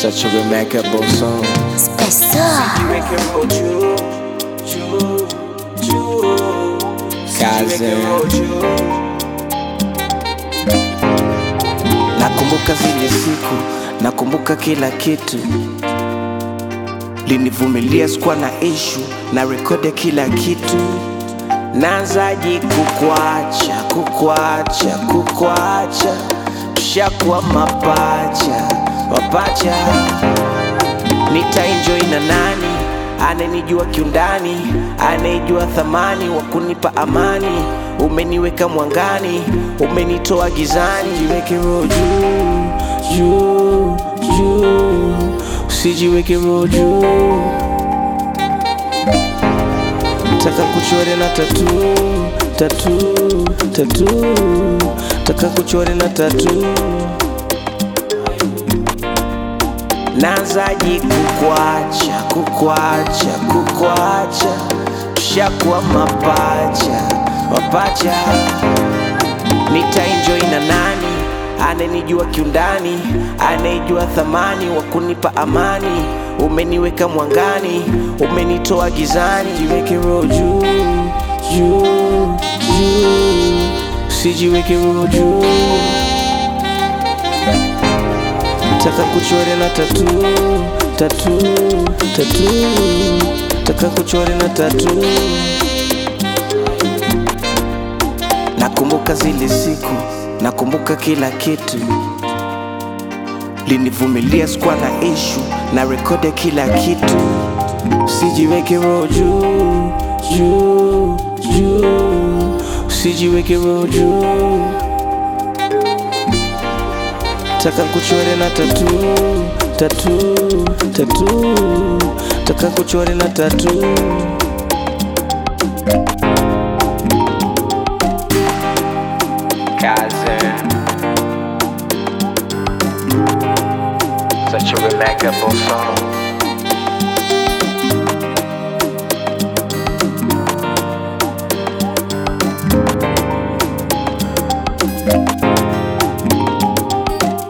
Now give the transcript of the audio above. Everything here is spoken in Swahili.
Such a remarkable song. Spessor. Jiweke roho juu, juu, juu. Kaze. Jiweke roho juu. Nakumbuka zile siku, nakumbuka kila kitu. Linivumilia sikuwa na ishu, na rekodi kila kitu. Naanzaje kukwacha, kukwacha, kukwacha, tushakuwa mapacha, mapacha. Nitaenjoy na nani ananijua kiundani, anayejua thamani wa kunipa amani. Umeniweka mwangani, umenitoa gizani. Jiweke roho juu juu juu, usijiweke roho juu. Taka kuchore na tatu tatu tatu, taka kuchore na tatu Naanzaje kukwacha, kukwacha, kukwacha, tushakuwa mapacha, mapacha. Nitaenjoy na nani ananijua kiundani, anayejua thamani wa kunipa amani. Umeniweka mwangani, umenitoa gizani. Jiweke roho juu juu juu, usijiweke roho juu Taka kuchore na tatu tatu tatu, taka kuchore na tatu. Nakumbuka zile siku, nakumbuka kila kitu. Linivumilia sikuwa na ishu, na rekodi kila kitu. Usijiweke roho juu juu juu, usijiweke roho juu Taka kuchore na tatu tatu tatu, taka kuchore na tatu. Kaze. Such a remarkable song.